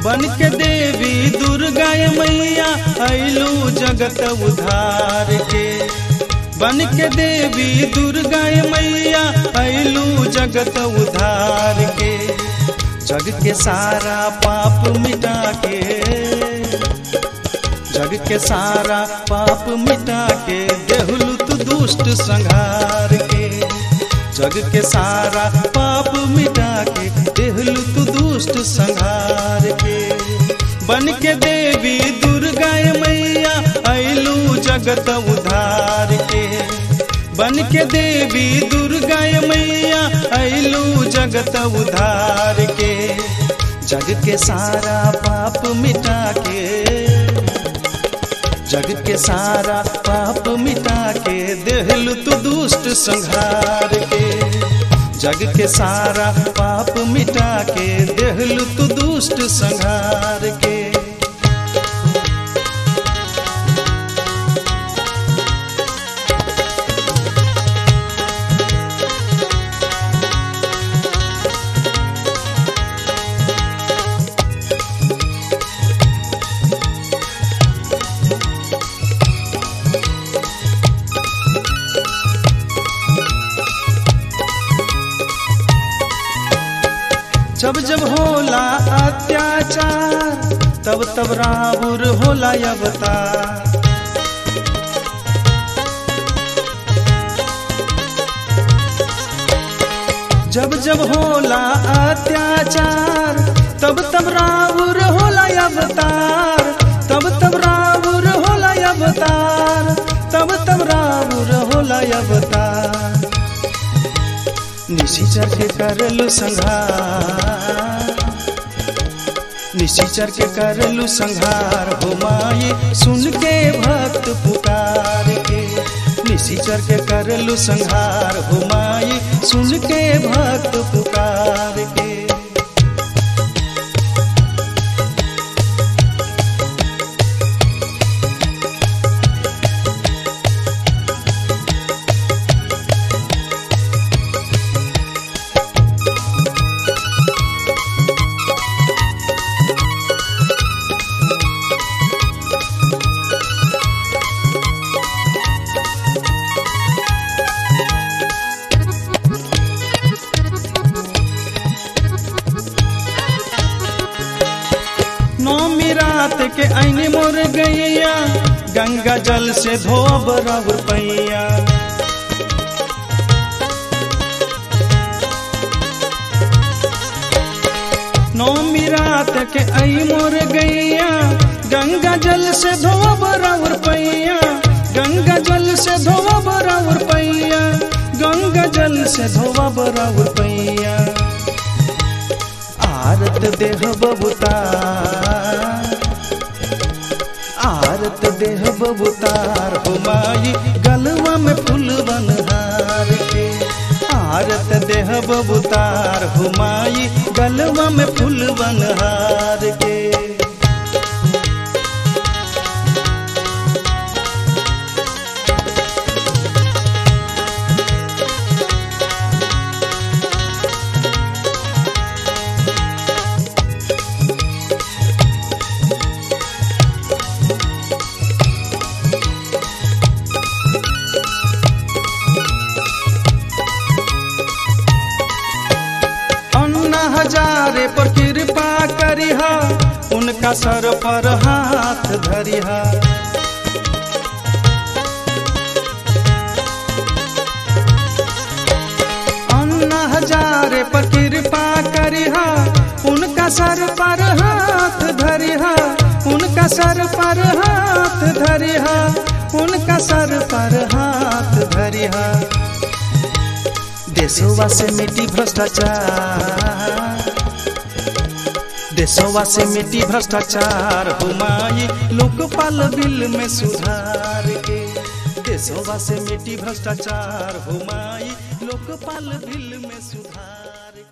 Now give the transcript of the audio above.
बन के देवी दुर्गा मैया अइलू जगत उधार के बन के देवी दुर्गा मैया अइलू जगत उधार के जग के सारा पाप मिटा के जग के सारा पाप मिटा के देहलू तू दुष्ट संहार के जग के सारा पाप मिटा के देहलू तू दुष्ट संहार के बन के देवी दुर्गा मैया अइलू जगत उधार के बन के देवी दुर्गा मैया अइलू जगत उधार के जग के सारा पाप मिटा के जग के सारा पाप मिटा के देहलु तू दुष्ट संहार के जग के सारा पाप मिटा के देहलु तू दुष्ट संहार के जब जब होला अत्याचार तब तब राहुर होला अवतार जब जब होला अत्याचार तब तब राहुर होला अवतार तब तब राहुर होला अवतार तब तब राहुर होला अवतार निशिचर के करलु संहार निशिचर के करलु संहार हो माई सुन के भक्त पुकार के निशिचर के करलु संहार हो माई सुन के भक्त पुकार के नौमी रात के ऐने मोर गैया गंगा जल से धोब रवर पैया नौमी रात के आई मोर गैया गंगा जल से धोब रवर पैया गंगा जल से धोब रवर पैया गंगा जल से धोब रवर पैया आरत देह बबुतार आरत देह बबुतार हो माई गलवा में फूल बनहार के आरत देह बबुतार हो माई गलवा में फूल बनहार के अन्ना हजारे पर कृपा करिहा उनका सर पर हाथ धरिहा अन्ना हजारे पर कृपा करिहा उनका सर पर हाथ धरिहा उनका सर पर हाथ धरिहा उनका सर पर हाथ धरिहा देशवा से मिट्टी भ्रष्टाचार देशवा से मिट्टी भ्रष्टाचार हो माई लोकपाल बिल में सुधार के देशवा से मिट्टी भ्रष्टाचार हो माई लोकपाल बिल में सुधार